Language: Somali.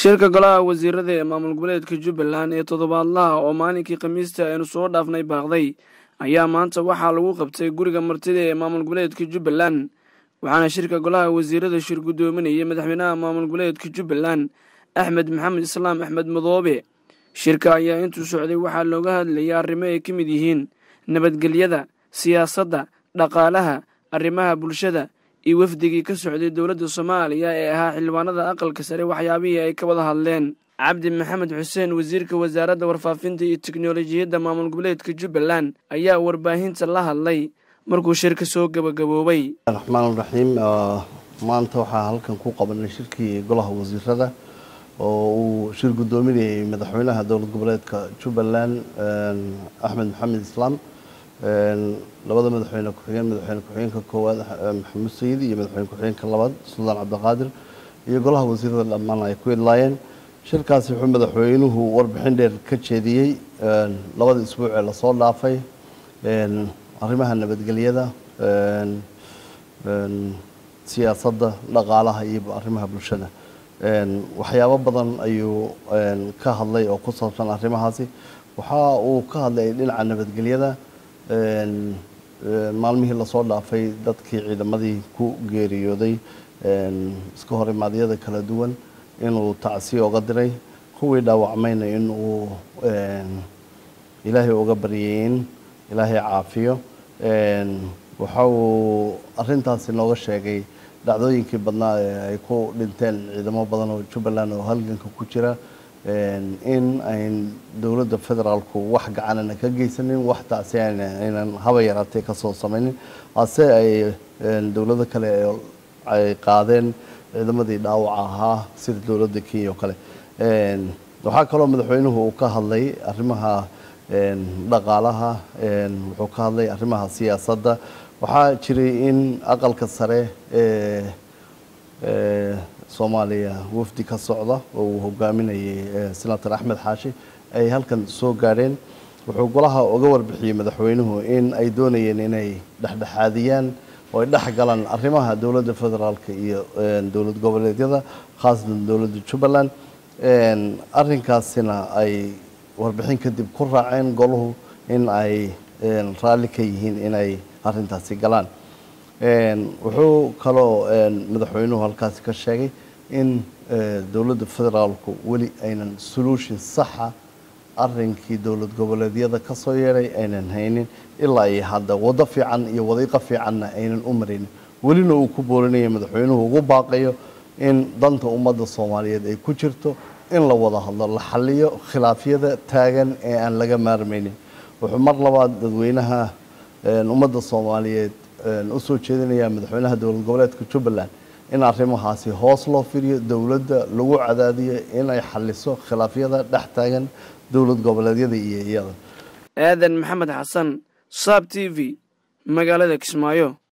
shirka golaha wasiirada ee maamul goboleedka jubbaland ee toddobaadlaha oo maalinkii khamiista aynu soo dhaafnay baaqday ayaa maanta waxaa lagu qabtay guriga martida ee maamul goboleedka jubbaland waxaana shirka golaha wasiirada shir guddoominayay madaxweynaha maamul goboleedka jubbaland axmed maxamed islaam axmed madoobe shirka ayaa intuu socday waxaa looga hadlayay arrimo ay ka mid yihiin nabadgelyada siyaasadda dhaqaalaha arrimaha bulshada iyo wafdigii ka socday dowladda soomaaliya ee ahaa xildhibaanada aqalka sare waxyaabihii ay ka wada hadleen cabdi maxamed xuseen wasiirka wasaaradda warfaafinta iyo teknolojiyadda maamul goboleedka jubbaland ayaa warbaahinta la hadlay markuu shirka soo gabagaboobay raxmaan raxiim maanta waxaa halkan ku qabanay shirkii golaha wasiirada oo uu shir guddoominayay madaxweynaha dowlad goboleedka jubbaland axmed maxamed islaam labada madaxweyne ku-xigeen madaxweyne ku-xigeenka koowaad maxamuud sayid iyo madaxweyne ku-xigeenka labaad suldaan cabdiqaadir iyo golaha wasiirada dhammaan ay ku idlaayeen shirkaasi wuxuu madaxweynuhu warbixin dheer ka jeediyey labada isbuuc ee lasoo dhaafay arrimaha nabadgelyada siyaasadda dhaqaalaha iyo arrimaha bulshada waxyaabo badan ayuu ka hadlay oo ku saabsan arrimahaasi waxa uu ka hadlay dhinaca nabadgelyada maalmihii lasoo dhaafay dadkii ciidamadii ku geeriyooday iska hor imaadyada kala duwan inuu tacsiya oga diray kuwii dhaawacmayna inuu ilaahay uga baryay in ilaahay caafiyo waxa uu arintaasi nooga sheegay dhacdooyinkii badnaa ee ay ku dhinteen ciidamo badan oo jubbaland oo halganka ku jira in ayn dowladda federaalku wax gacanana ka geysanin wax tacsi aynan haba yaraatee kasoo samaynin hase ay dowlado kale ay qaadeen ciidamadii dhaawaca ahaa sida dowladda kenya oo kale waxaa kaloo madaxweynuhu uu ka hadlay arrimaha dhaqaalaha wuxuu ka hadlay arrimaha siyaasadda waxaa jiray in aqalka sare ee soomaaliya wafdi ka socda oo uu hogaaminayay senator axmed xaashi ay halkan soo gaadheen wuxuu golaha uga warbixiyey madaxweynuhu in ay doonayeen inay dhexdhexaadiyaan oo ay dhex galaan arrimaha dowladda federaalka iyo dowlad goboleedyada khaasatan dowladda jubbaland arrinkaasina ay warbixin kadib ku raaceen golahu in ay raalli ka yihiin inay arrintaasi galaan wuxuu kaloo madaxweynuhu halkaasi ka sheegay in dowladda federaalku weli aynan solution saxa arrinkii dowlad goboleedyada ka soo yeedhay aynan haynin ilaa iyo hadda waddo fiican iyo wadiiqo fiicanna aynan u maraynin welina uu ku boorinaya madaxweynuhu ugu baaqayo in danta ummadda soomaaliyeed ay ku jirto in la wada hadlo la xaliyo khilaafyada taagan ee aan laga maarmaynin wuxuu mar labaad dadweynaha ummadda soomaaliyeed u soo jeedinayaa madaxweynaha dowlad goboleedka jubbaland in arrimahaasi hoos loo firiyo dowladda lagu cadaadiyo inay xaliso khilaafyada dhex taagan dowlad goboleedyada iyo iyada aadan maxamed xasan saab t v magaalada kismaayo